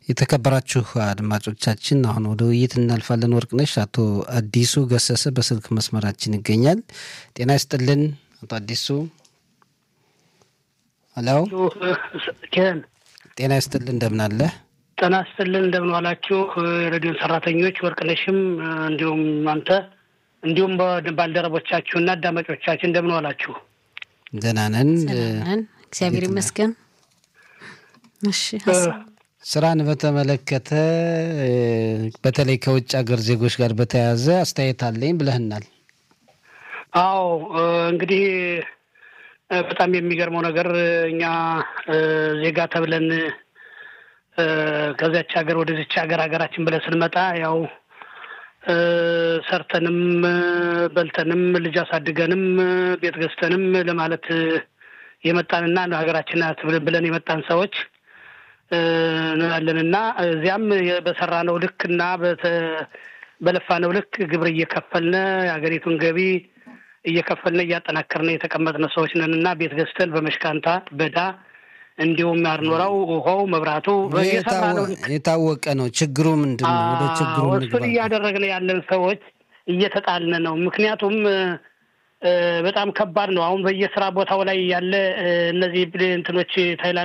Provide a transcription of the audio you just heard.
የተከበራችሁ አድማጮቻችን አሁን ወደ ውይይት እናልፋለን። ወርቅነሽ አቶ አዲሱ ገሰሰ በስልክ መስመራችን ይገኛል። ጤና ይስጥልን አቶ አዲሱ። ሄሎ ጤና ይስጥልን እንደምን አለ? ጤና ይስጥልን እንደምን ዋላችሁ የሬዲዮን ሰራተኞች፣ ወርቅነሽም እንዲሁም አንተ እንዲሁም ባልደረቦቻችሁና አዳማጮቻችን እንደምን ዋላችሁ? ደህና ነን። እግዚአብሔር ይመስገን። እሺ ስራን በተመለከተ በተለይ ከውጭ ሀገር ዜጎች ጋር በተያያዘ አስተያየት አለኝ ብለህናል። አዎ እንግዲህ በጣም የሚገርመው ነገር እኛ ዜጋ ተብለን ከዚያች ሀገር ወደዚች ሀገር ሀገራችን ብለን ስንመጣ ያው ሰርተንም በልተንም ልጅ አሳድገንም ቤት ገዝተንም ለማለት የመጣንና ሀገራችን ናት ብለን የመጣን ሰዎች እንላለን እና እዚያም በሰራነው ልክ እና በለፋነው ልክ ግብር እየከፈልነ የሀገሪቱን ገቢ እየከፈልነ እያጠናከርነ የተቀመጥነ ሰዎች ነን እና ቤት ገዝተን በመሽካንታ በዳ እንዲሁም ያርኖራው ውሃው መብራቱ የታወቀ ነው። ችግሩ ምንድን ነው? ወደ ችግሩ እሱን እያደረግን ያለን ሰዎች እየተጣልነ ነው። ምክንያቱም በጣም ከባድ ነው። አሁን በየስራ ቦታው ላይ ያለ እነዚህ እንትኖች ታይላንድ